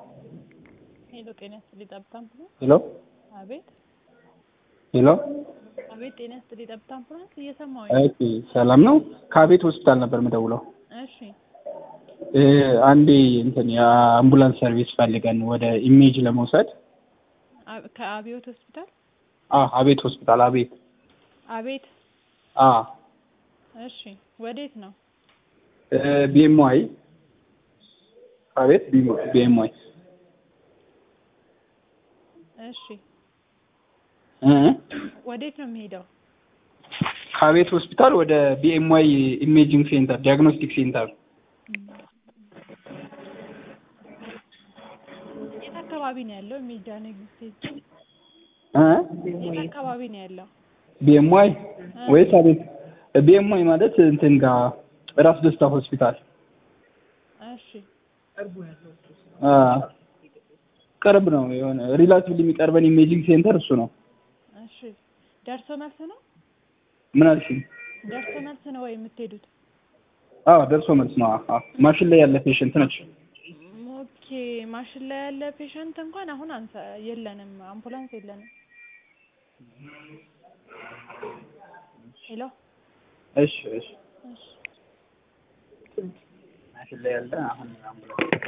ሄሎ ጤና ይስጥልኝ ጠብታ አምቡላንስ። ሄሎ አቤት ሄሎ አቤት ጤና ይስጥልኝ ጠብታ አምቡላንስ እየሰማሁኝ። ኦኬ ሰላም ነው። ከአቤት ሆስፒታል ነበር የምደውለው። እሺ እ አንዴ እንትን የአምቡላንስ ሰርቪስ ፈልገን ወደ ኢሜጅ ለመውሰድ አ- ከአብዮት ሆስፒታል አ አቤት ሆስፒታል አቤት አቤት አ እሺ ወዴት ነው? ቢኤምዋይ አቤት ቢኤምዋይ እሺ እ ወዴት ነው የሚሄደው? ከአቤት ሆስፒታል ወደ ቢኤምዋይ ኢሜጂንግ ሴንተር ዲያግኖስቲክ ሴንተር የት አካባቢ ነው ያለው? ሚዳን ኤግዚስቴንስ እ የት አካባቢ ነው ያለው? ቢኤምዋይ ወይስ አቤት? ቢኤምዋይ ማለት እንትን ጋር ራስ ደስታ ሆስፒታል እሺ አ ቅርብ ነው። የሆነ ሪላቲቭሊ የሚቀርበን ኢሜጂንግ ሴንተር እሱ ነው። እሺ ደርሶ መልስ ነው? ምን አልሽኝ? ደርሶ መልስ ነው ወይ የምትሄዱት? አዎ ደርሶ መልስ ነው። አዎ ማሽን ላይ ያለ ፔሽንት ነች። ኦኬ ማሽን ላይ ያለ ፔሸንት እንኳን አሁን አንሰ የለንም፣ አምቡላንስ የለንም። ሄሎ እሺ እሺ እሺ ማሽን ላይ ያለ አሁን አምቡላንስ